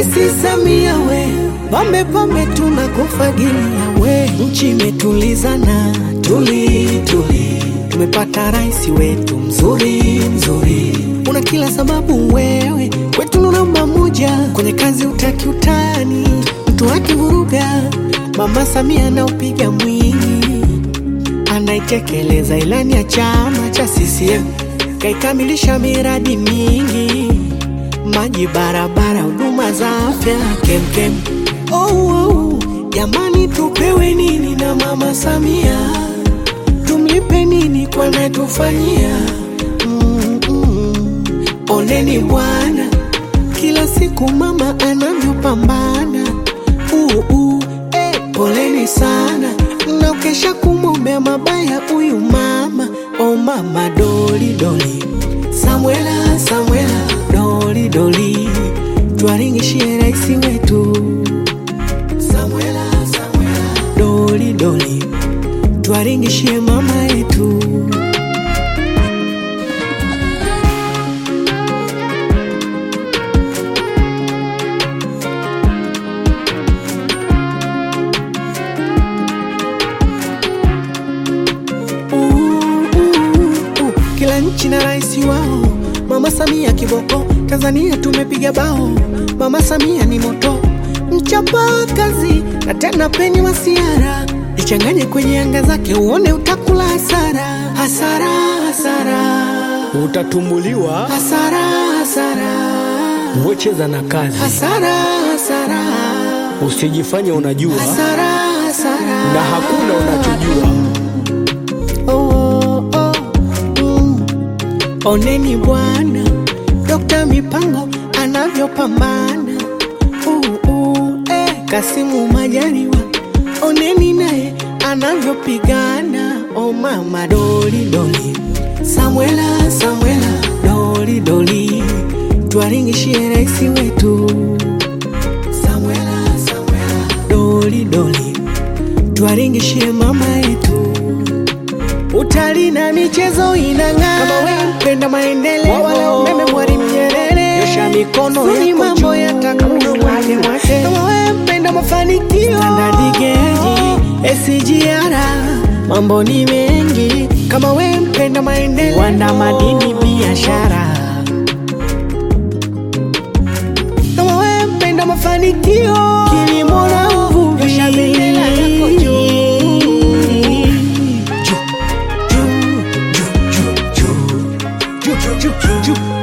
Rais Samia we, pambe pambe tunakufagilia we, nchi imetulizana tuli tuli, tumepata rais wetu mzuri mzuri, una kila sababu wewe kwetu namba moja, kwenye kazi utaki utani, mtu akivuruga Mama Samia anaupiga mwingi, anaitekeleza ilani ya chama cha CCM, kaikamilisha miradi mingi, maji, barabara, huduma za afya kemkem. Oh, oh, jamani, tupewe nini na Mama Samia? Tumlipe nini kwa anatufanyia? mm, mm. Oneni bwana, kila siku mama anavyopambana. uh, uh, eh, poleni sana, mnaokesha kumwombea mabaya huyu mama. O mama doli doli, Samuela Samuela doli doli, twaringishie rais wetu Samuela Samuela doli doli, twaringishie mama yetu. Uh, uh, uh, kila nchi na rais wao. Mama Samia kiboko, Tanzania tumepiga bao. Mama Samia ni moto, mchapa kazi na tena peni masiara, ichanganye kwenye anga zake uone utakula hasara, hasara, hasara, Utatumbuliwa, hasara, hasara, wecheza na kazi, hasara, hasara, usijifanye unajua hasara, hasara. na hakuna unachojua. Oh, oh, oh, mm. Oneni bwana Dokta Mipango anavyopambana uh, uh, eh, Kasimu Majaliwa oneni naye anavyopigana oh mama doli doli Samuela Samuela doli doli twaringishie rais wetu Samuela Samuela doli doli twaringishie mama yetu Utalii na michezo inang'aa. Kama wewe mpenda maendeleo, wala umeme Mwalimu Nyerere, Nyosha mikono Suni yako mambo juu. yatakuwa wake wake. Kama wewe mpenda mafanikio, Standard Gauge, SGR, mambo ni mengi. Kama wewe mpenda maendeleo, Viwanda, madini, biashara. Kama wewe mpenda mafanikio, kilimo na uvuvi, nyosha bendera yako juu. Juu, juu, juu, juu, juu, juu, juu, juu, juu.